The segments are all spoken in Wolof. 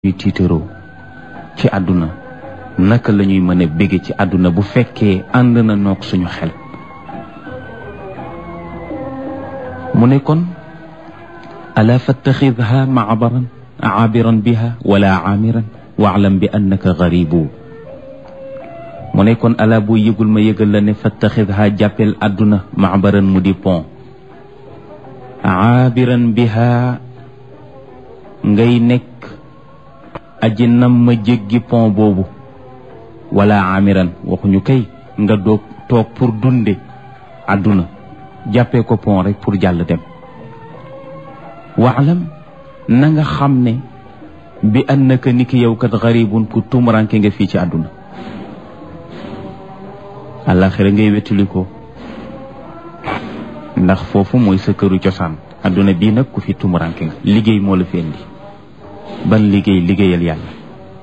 ñuy tiitaroo ci àdduna naka la ñuy mën a bége ci àdduna bu fekkee ànd na noog suñu xel mu ne kon ala fattaxidha maabaran aabiran biha wala aamiran waalam bi annaka garibu mu ne kon ala boo yëgul ma yëgal la ne fattaxidha jàppel àdduna maabaran mu di pont aabiran biha ngay nekk aji nam ma jéggi pont boobu wala amiran waxuñu kay nga doog toog pour dunde àdduna jàppee ko pont rek pour jàll dem waalam na nga xam ne bi annaka ni ki yow kat garibun ku tumuranke nga fii ci àdduna àllaaxira ngay wettali ko ndax foofu mooy sa këru cosaan àdduna bii nag ku fi tumuranke nga liggéey moo la fi indi ban liggéey liggéeyal yàlla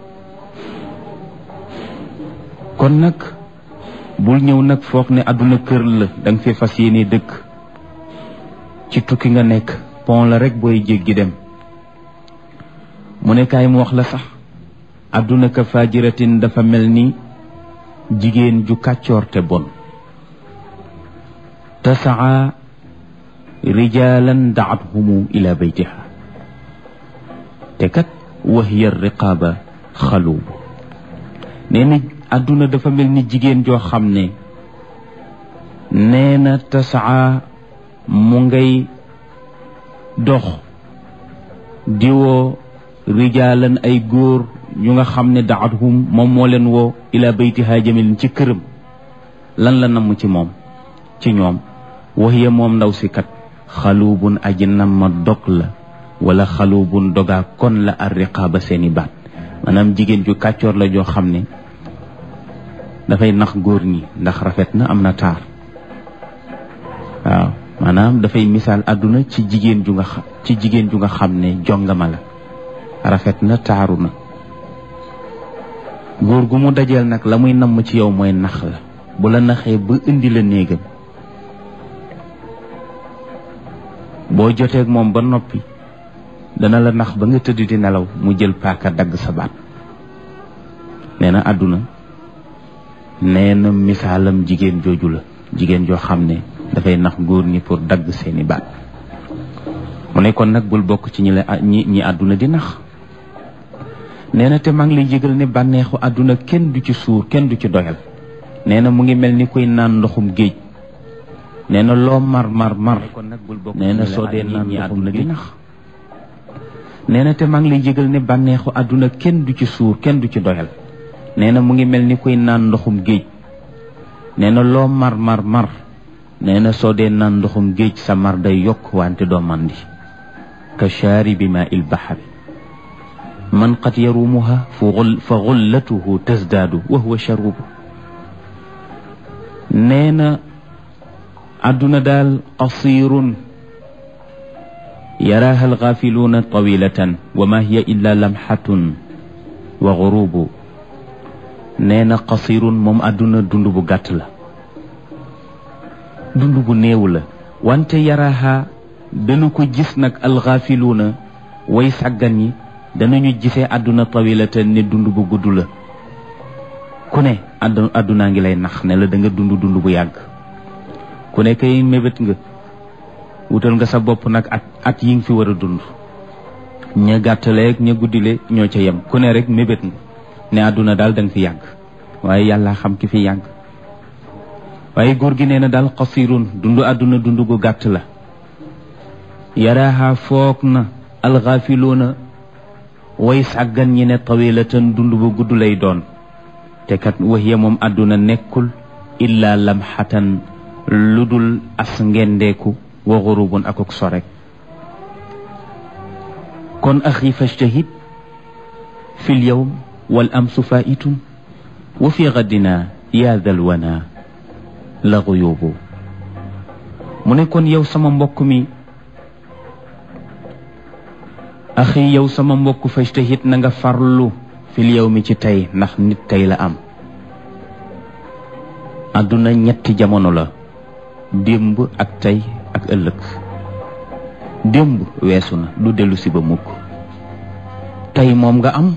kon nag bul ñëw nag foog ne àdduna kër la da nga fi fas yéene dëkk ci tukki nga nekk pont la rek booy jéggi dem mu ne kaay mu wax la sax àdduna ka fajiratin dafa mel ni jigéen ju kàccoor te bon tasaa rijalan daathumu ila baytiha te kat wahiya riqaaba xaluubu nee na àdduna dafa mel ni jigéen joo xam ne nee na tasaa mu ngay dox diwoo rijaalan ay góor ñu nga xam ne daathum moom moo leen woo ila baytiha jamilin ci këram lan la namm ci moom ci ñoom wahiya moom ndaw si kat xaluubun aji nam ma dog la wala xaluubun dogaa kon la ar riqaaba seeni baat maanaam jigéen ju kàccoor la joo xam ne dafay nax góor ñi ndax rafet na am na taar waaw maanaam dafay misaal àdduna ci jigéen ju nga xam ci jigéen ju nga xam ne jongama la rafet na taaru na góor gu mu dajeel nag la muy namm ci yow mooy nax la bu la naxee ba indi la néegam boo joteeg moom ba noppi dana la nax ba nga tëdd di nelaw mu jël paaka dagg sa baat nee na àdduna nee na misaalam jigéen jooju la jigéen joo xam ne dafay nax góor ñi pour dagg seeni baat mu ne kon nag bul bokk ci ñi la ñi ñi àdduna di nax nee na te maa ngi lay yëgal ne bànneexu àdduna kenn du ci suur kenn du ci doyal nee na mu ngi mel ni kuy naan ndoxum géej nee na loo mar mar mar nee na soo dee naan ñi àdduna di nax nee na te maa ngi lay yëgal ne bànneexu àdduna kenn du ci suur kenn du ci doyal nee na mu ngi mel ni kuy naan ndoxum géej nee na loo mar mar mar nee na soo dee naan ndoxum géej sa mar day yokk wante doo mandi ka shaaribi maa il bahari man qad yarumuha fa xullatuhu tasdaadu wa huwa sharubu nee na àdduna daal qasirun yaraaha alxaafiluuna tawilatan wa ma hiya illa lamxatun wa gurubu nee na qasirun moom àdduna dund bu gàtt la dund bu néew la wante yaraaha dana ko gis nag alxaafiluuna way sàggan yi danañu gisee àdduna tawilatan ne dund bu gudd la ku ne àdd àddunaa ngi lay nax ne la da nga dund dund bu yàgg ku ne kay mébét nga wutal nga sa bopp nag at at yi nga fi war a dund ña gàttaleeg ña guddile ñoo ca yem ku ne rek mébét nga ne àdduna daal da nga fi yàgg waaye yàlla xam ki fi yàgg waaye góor gi nee na daal xasirun dund àdduna dund gu gàtt la yaraaha foog na alxaafiluuna way sàggan ñi ne tawilatan dund bu gudd lay doon te kat waxiya moom àdduna nekkul illa lamxatan lu dul as ngendeeku wa xurubun akuk sorek kon axi fajtahid fi l yowm wal amsu faitun wa fi gaddina yaa dal wana la xuyubu mu ne kon yow sama mbokk mi axi yow sama mbokk fajtahid na nga farlu fil yow mi ci tey ndax nit tey la am àdduna ñetti jamono la démb ak tey ak ëllëg démb weesu na du dellu si ba mukk tey moom nga am